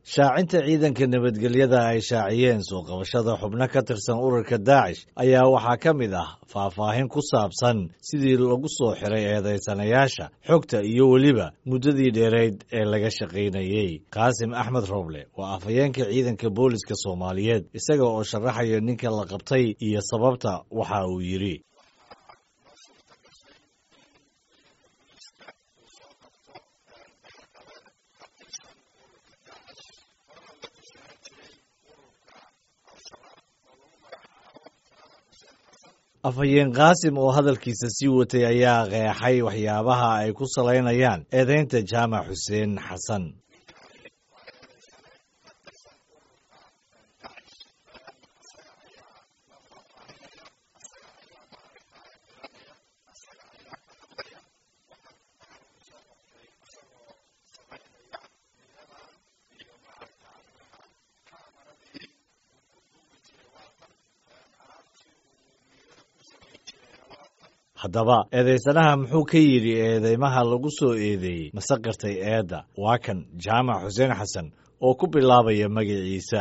shaacinta ciidanka nabadgelyada ay shaaciyeen soo qabashada xubno ka tirsan ururka daacish ayaa waxaa ka mid ah faahfaahin ku saabsan sidii lagu soo xiray eedaysanayaasha xogta iyo weliba muddadii dheerayd ee laga shaqaynayey qaasim axmed rooble waa afhayeenka ciidanka booliska soomaaliyeed isaga oo sharaxaya ninka la qabtay iyo sababta waxa uu yidhi afhayeen qaasim oo hadalkiisa sii watay ayaa qeexay waxyaabaha ay ku salaynayaan eedaynta jaamac xuseen xasan haddaba eedaysanaha muxuu ka yidhi eedeymaha lagu soo eedeeyey mase qirtay eedda waa kan jaamac xuseen xasan oo ku bilaabaya magaciisa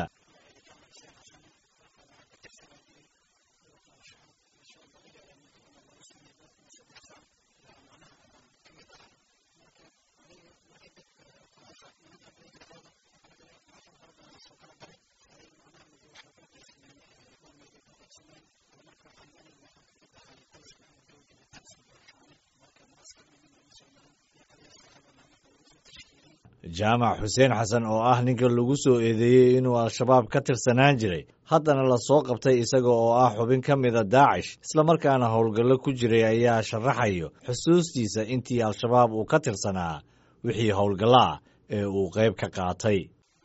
jaamac xuseen xasan oo ah ninka lagu soo eedeeyey inuu al-shabaab ka tirsanaan jiray haddana lasoo qabtay isaga oo ah xubin ka mida daacish islamarkaana howlgallo ku jiray ayaa sharaxayo xusuustiisa intii al-shabaab uu ka tirsanaa wixii howlgallo ah ee uu qayb ka qaatay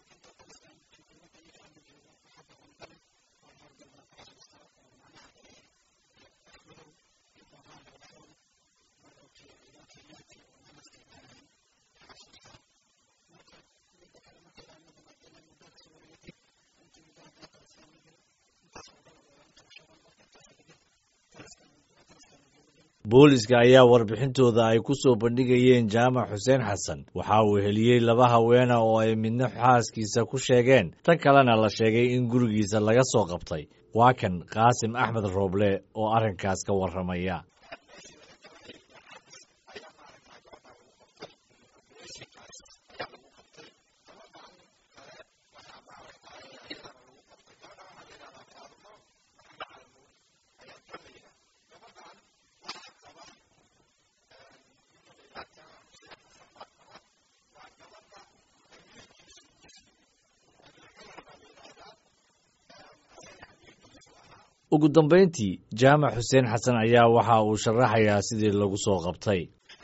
booliska ayaa warbixintooda ay ku soo bandhigayeen jaamac xuseen xasan waxa uu heliyey laba haweena oo ay midna xaaskiisa ku sheegeen tan kalena la sheegay in gurigiisa laga soo qabtay waa kan qaasim axmed rooble oo arrinkaas ka warramaya ugu dambayntii jaamac xuseen xasan ayaa waxa uu sharaxayaa sidii lagu soo qabtay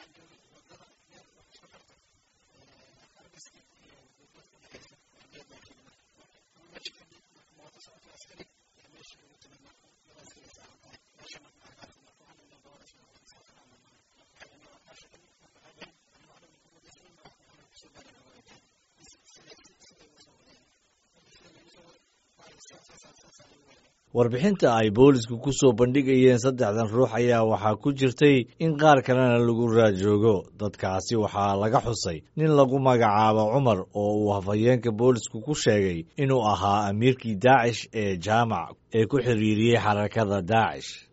warbixinta ay boolisku ku soo bandhigayeen saddexdan ruux ayaa waxaa ku jirtay in qaar kalena lagu raajoogo dadkaasi waxaa laga xusay nin lagu magacaabo cumar oo uu hafayeenka boolisku ku sheegay inuu ahaa amiirkii daacish ee jaamac ee ku xiriiriyey xarakada daacish